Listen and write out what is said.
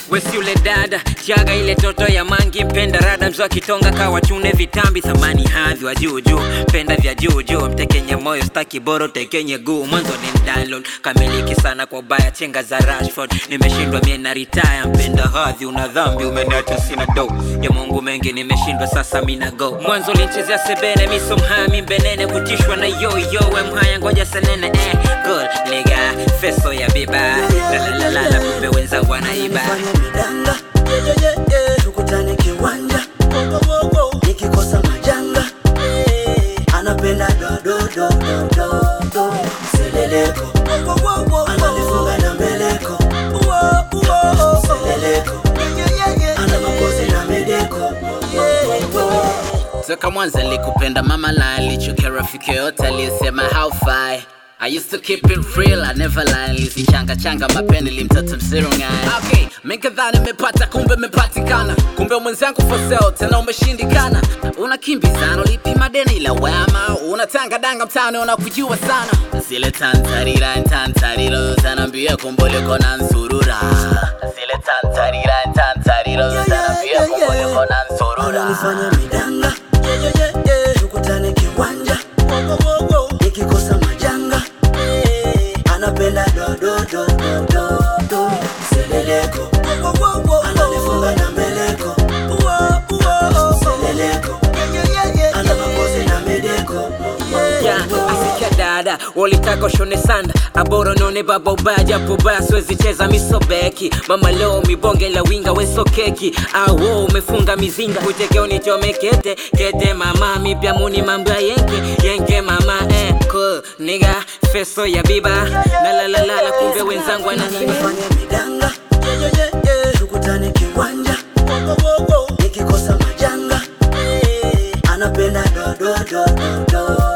wesi yule dada chaga ile toto ya mangi mpenda rada mzo kitonga kawa chune vitambi thamani hadhi wa juu juu penda vya juu juu mtekenye moyo staki boro tekenye guu mwanzo ni download kamiliki sana kwa baya chenga za Rashford nimeshindwa mie na retire mpenda hadhi una dhambi umeniacha sina do ya Mungu mengi nimeshindwa sasa mina go mwanzo linchezea sebene miso mhami mbenene kutishwa na yo yo we mhaya ngoja senene eh good nigga feso ya biba la la la la la kumbe wenzangu wanaiba Nifanye midanga yeah, yeah, yeah, yeah. tukutane kiwanja nikikosa majanga yeah. anapenda dodododododo seleleko ananifunga na mbeleko seleleko ana makozi na medeko Toka mwanzo nilikupenda mama la alichukia rafiki yote aliyesema haufai I used to keep it real, I never lie Nilizichanga changa mapeni limtata mziro ngai Okay, mikadhani nimepata kumbe mepatikana Kumbe mwenzangu for sale, tena umeshindikana Unakimbizana ulipima deni la wema Unatanga danga mtaani unakujua sana Zile tantarira tantariro Zanambia kumbole kona nsurura Zile tantarira tantariro Zanambia kumbole kona nsurura ananifanya midanga yeah, yeah, yeah, yeah. tukutane kiwanja nikikosa majanga yeah. anapenda dodododododo seleleko ananifunga na mbeleko seleleko ana makozi na medeko Yeah, asikia dada walitaka ushone sanda aboro none baba ubaya japo ubaya siwezi cheza misobeki mama leo mibonge la winga weso keki awo umefunga mizinga uteke unichome kete kete mama mipya muni mambo ya yenke yenke mama eh cool nigga feso ya biba la la la la la kumbe wenzangu wananiba nifanye midanga yeah, yeah, yeah, yeah. tukutane kiwanja nikikosa majanga yeah. anapenda dododododo